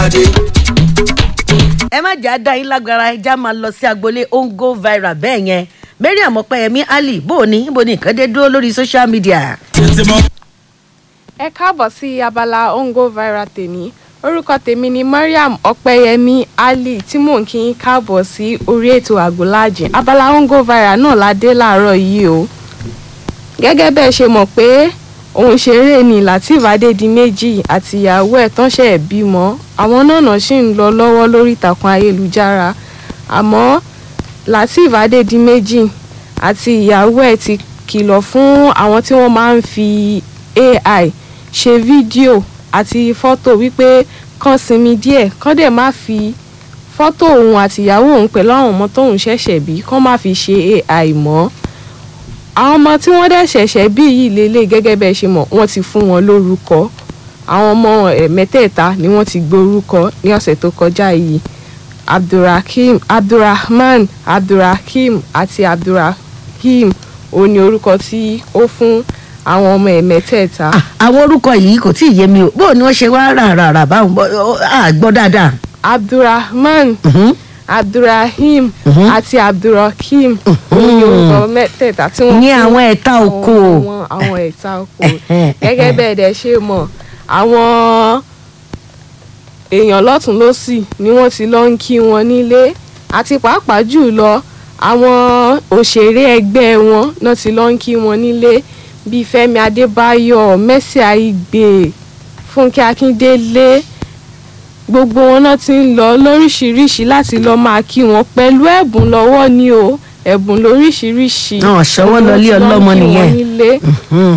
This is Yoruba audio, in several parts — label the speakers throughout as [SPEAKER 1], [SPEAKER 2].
[SPEAKER 1] adé.
[SPEAKER 2] ẹ má jà á dá yín lágbára ẹja máa lọ sí agboolé ongo viral bẹ́ẹ̀ yẹn mariam ọpẹyẹmí ali bó o ní bó o ní nǹkan dé dúró lórí social media.
[SPEAKER 1] tètè mọ́.
[SPEAKER 3] ẹ káàbọ̀ sí abala ongo viral tèmi orúkọ tèmi ni mariam ọpẹyẹmí ali tí mò ń kí yín káàbọ̀ sí orí ètò àgọ́láàjì abala ongo viral náà la dé láàárọ̀ yìí o gẹ́gẹ́ bẹ́ẹ̀ ṣe mọ̀ pé òun ṣeré ni lateef adédìméjì àti ìyàwó ẹ̀ tán ṣe bímọ àwọn náà náà ṣì ń lọ lọ́wọ́ lórí ìtàkùn ayélujára àmọ́ lateef adédìméjì àti ìyàwó ẹ̀ ti kìlọ̀ fún àwọn tí wọ́n máa ń fi ai ṣe fídíò àti fọ́tò wípé kán sinmi díẹ̀ kán dẹ̀ má fi fọ́tò òun àti ìyàwó òun pẹ̀lú àwọn ọmọ tóun ṣẹ̀ṣẹ̀ bí kán má fi ṣe ai mọ́ àwọn ọmọ tí wọ́n dẹ̀ ṣẹ̀ṣẹ̀ bí yìí lélẹ̀ gẹ́gẹ́ bẹ́ẹ̀ ṣe mọ̀ wọ́n ti fún wọn lórúkọ àwọn ọmọ ẹ̀ mẹ́tẹ̀ẹ̀ta ni wọ́n ti gbé orúkọ ní ọ̀sẹ̀ tó kọjá yìí abdulrakeem abdulrahman abdulrakeem àti abdulrahim òun ni orúkọ tí ó fún àwọn ọmọ ẹ̀ mẹ́tẹ̀ẹ̀ta.
[SPEAKER 2] Ah, àwọn orúkọ yìí kò tí ì yé mi o bó o ní wọ́n ṣe wá rà rà rà báwọn bọ́ ọ, à gbọ́ dáadáa.
[SPEAKER 3] abdulrahman
[SPEAKER 2] Mhm.
[SPEAKER 3] abdulrahim
[SPEAKER 2] Mhm.
[SPEAKER 3] àti abdulrakeem òun ni orúkọ mẹ́tẹ̀ẹ̀ta tí wọ́n
[SPEAKER 2] ní
[SPEAKER 3] fún
[SPEAKER 2] àwọn ẹ̀ta oko.
[SPEAKER 3] àwọn àwọn ẹ̀ta oko gẹ́gẹ́ bẹ́ẹ̀ dẹ̀ ṣe mọ̀ àwọn èèyàn lọ́tún lọ́sì ni wọ́n ti lọ ń kí wọn nílé àti pàápàá jù lọ àwọn òṣèré ẹgbẹ́ wọn náà ti lọ ń kí wọn nílé bíi fẹ́mi adébáyọ̀ mercy aigbe fúnkẹ́ akíndélé gbogbo wọn náà ti ń lọ lóríṣìíríṣìí láti lọ máa kí wọn pẹ̀lú ẹ̀bùn lọ́wọ́ ni o ẹ̀bùn lóríṣìíríṣìí
[SPEAKER 2] Náà ṣọwọ́
[SPEAKER 3] ni wọ́n
[SPEAKER 2] lọlé
[SPEAKER 3] ti lọ ń
[SPEAKER 2] ọlọ́mọ
[SPEAKER 3] kí wọn
[SPEAKER 2] nìyẹn.
[SPEAKER 3] nílé.
[SPEAKER 2] Mhm.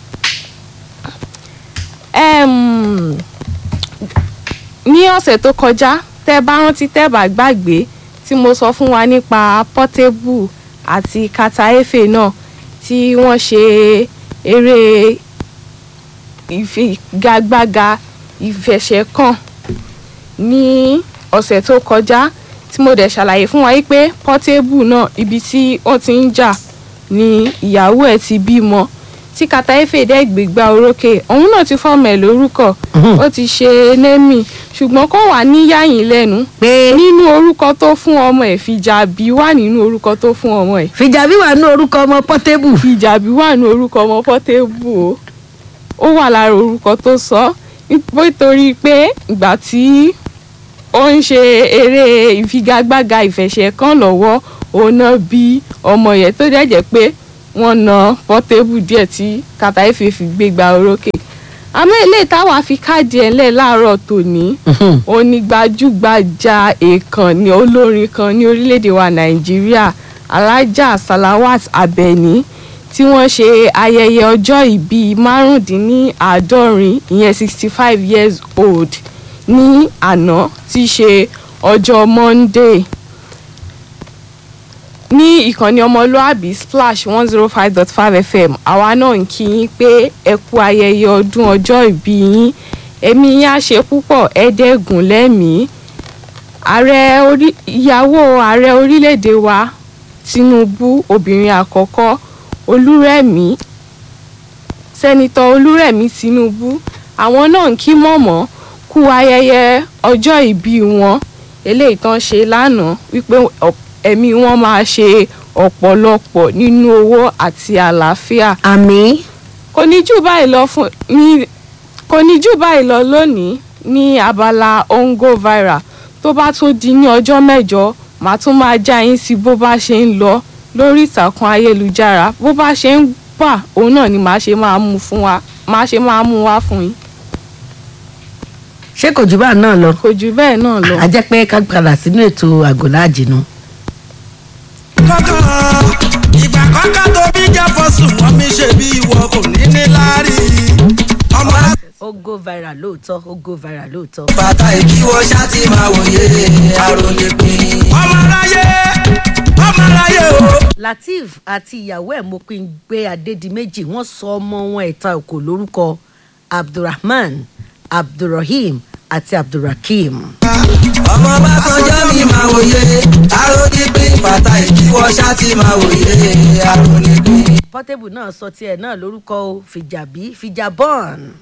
[SPEAKER 3] Em, ní ọ̀sẹ̀ tó kọjá tẹ́ bá rántí tẹ́ bá gbàgbé tí mo sọ fún wa nípa Portable àti Kata Efe náà tí wọ́n ṣe eré ìfigagbága ìfẹsẹ̀kàn ní ọ̀sẹ̀ tó kọjá tí mo dẹ̀ ṣàlàyé fún wa yìí pé Portable náà ibi tí wọ́n ti ń jà ni ìyàwó ẹ̀ ti bímọ tí Kata Efe dẹ́ gbégbá orókè òun náà ti fọ́ọ̀mù ẹ̀ lórúkọ
[SPEAKER 2] Mhm.
[SPEAKER 3] ó ti ṣe némì ṣùgbọ́n kó wà níyàyín lẹ́nu
[SPEAKER 2] pé
[SPEAKER 3] nínú orúkọ tó fún ọmọ ẹ̀ fìjàbí wà nínú orúkọ tó fún ọmọ ẹ̀
[SPEAKER 2] fìjàbí wà ní orúkọ ọmọ pọ́tébù.
[SPEAKER 3] fìjàbí wà nínú orúkọ ọmọ pọ́tébù o ó wà lára orúkọ tó sọ nítorí pé ìgbà tí ó ń ṣe eré ìfigagbága ìfẹsẹ̀kàn lọ́wọ́ òun náà bí ọmọ yẹn tó dẹ̀ jẹ́ pé wọ́n na pọ́tébù díẹ̀ tí Kata Efe fi gbégbá orókè àmọ́ eléyìí táwa fi káàdì ẹ̀ lẹ̀ láàárọ̀ tòní
[SPEAKER 2] Mhm.
[SPEAKER 3] onígbajúgbajà èèkàn ní olórin kan ní orílẹ̀-èdè wa nàìjíríà alájà salawat abẹni tí wọ́n ṣe ayẹyẹ ọjọ́ ìbí márùndínláàádọ́rin ìyẹn sixty five years old ní àná tí í ṣe ọjọ́ monday ní ìkànnì ọmọlúàbí splash one zero five dot five fm àwa náà ń kí yín pé ẹ kú ayẹyẹ ọdún ọjọ́ ìbí yín ẹ̀mí yín á ṣe púpọ̀ ẹ̀ẹ́dẹ́gùn lẹ́mìí ààrẹ orí ìyàwó ààrẹ orílẹ̀-èdè wa tinubu obìnrin àkọ́kọ́ olúrẹ̀mí sẹ́nitọ́ olúrẹ̀mí tinubu àwọn náà ń kí mọ̀mọ́ kú ayẹyẹ ọjọ́ ìbí wọn eléyìí tán ṣe lánàá wípé ọ̀p- ẹ̀mí wọn máa ṣe ọ̀pọ̀lọpọ̀ nínú owó àti àlàáfíà
[SPEAKER 2] àmì
[SPEAKER 3] kò ní jù báyìí lọ fún ní kò ní jù báyìí lọ lónìí ní abala ongo viral tó bá tún di ní ọjọ́ mẹ́jọ màá tún máa já yín sí bó bá ṣe ń lọ lórí ìtàkùn ayélujára bó bá ṣe ń wà òun náà ni màá ṣe máa mú fún wa màá ṣe máa mú wá fún yín
[SPEAKER 2] ṣé kò jù bá náà lọ.
[SPEAKER 3] kò jù bẹ́ẹ̀ náà lọ.
[SPEAKER 2] a jẹ́ pé ká padà sínú ètò àgọ́láàjì nu.
[SPEAKER 1] kọ́kọ́ ìgbà kọ́kọ́ tó bí jẹ́ fọ́sùn wọ́n mi ṣe bí ìwọ kò ní ní láárí. ọmọ
[SPEAKER 2] ó go viral lóòótọ́ ó go viral lóòótọ́.
[SPEAKER 1] bàtà ìkíwọ́ ṣáàtì máa wòye àròlé pin. ọmọ aráyé ọmọ aráyé o.
[SPEAKER 2] lateef àti ìyàwó ẹ̀ mopin gbé adédìméjì wọ́n sọ ọmọ wọn ẹ̀ta òkò lórúkọ abdulrahman abdulrahim àti abdulrakeem.
[SPEAKER 1] ọmọ bá sọjọ́ mi máa wòye àròlé pin bàtà ìkíwọ́ ṣáàtì máa wòye àròlé pin.
[SPEAKER 2] portable náà sọ tiẹ̀ náà lórúkọ o fìjàbí fìjàbọ́n.